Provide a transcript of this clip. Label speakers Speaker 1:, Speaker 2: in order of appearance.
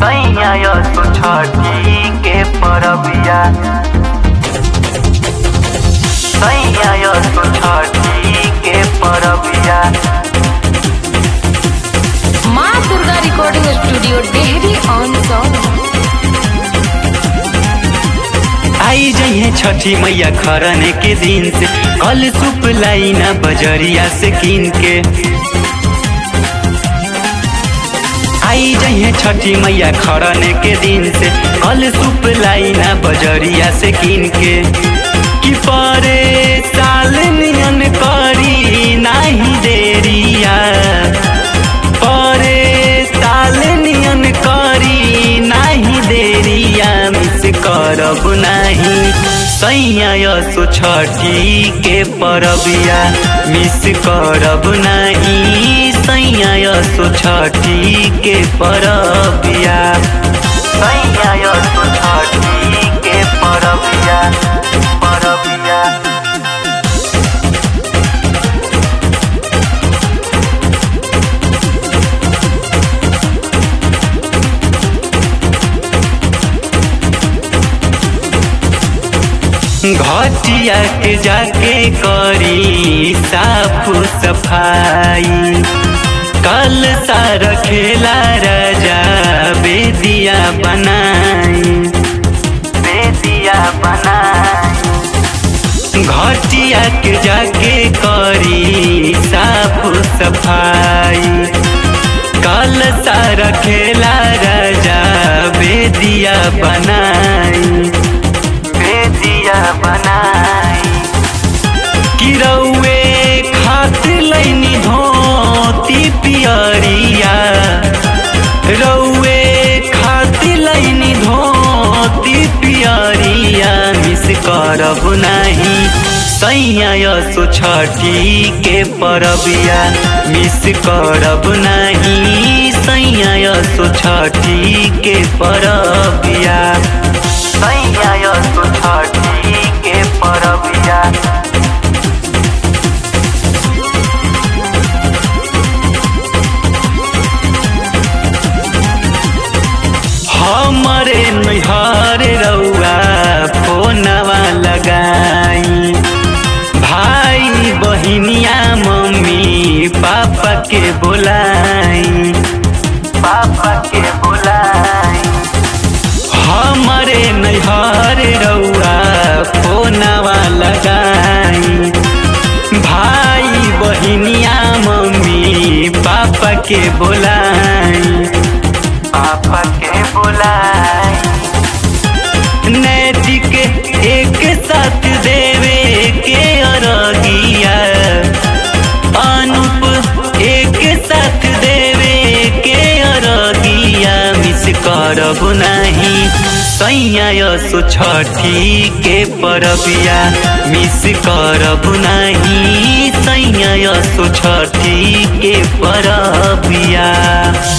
Speaker 1: सैया तो छठी के परबिया सैया तो छठी के परबिया
Speaker 2: माँ Durga recording studio Dehri on Sone
Speaker 1: आई जइहे छठी मैया खरने के दिन से कल सुप लाइना बजरिया से कीन के आई जइहे छठी मैया खरने के दिन से कल सुप लाइना बजरिया से कीन के कि परे साल नियन करी नाही देरिया परे साल नियन करी नाही देरिया मिस करब नाही सैया सो छठी के परबिया मिस करब नाही सैया सो छठी के परबिया सैया सो छठी के परबिया परबिया घटिया के जाके करी साफ सफाई कल सारा खेला राजा बेदिया बनाई बेदिया बनाई घटिया के जाके करी साफ सफाई कल सारा खेला राजा बेदिया बनाई बेदिया बनाई किरौए खातिर लैनी धोती पियरिया रौए खातिर लैनी धोती पियरिया मिस करब नाही सैया सो छठी के परबिया मिस करब नाही सैया सो छठी के परबिया सैया तो छठी के परबिया हमरे नैहर रउआ फोनवा लगाई भाई बहिनिया मम्मी पापा के बोलाई पापा के बोलाई हमरे नैहर रउआ फोनवा लगाई भाई बहिनिया मम्मी पापा के बोलाई पापा के बोलाई नैतिक एक साथ देवे के अरगिया अनुप एक साथ देवे के अरगिया मिस करब नाही सैया सो छठी के परबिया मिस करब नाही सैया सो छठी के परबिया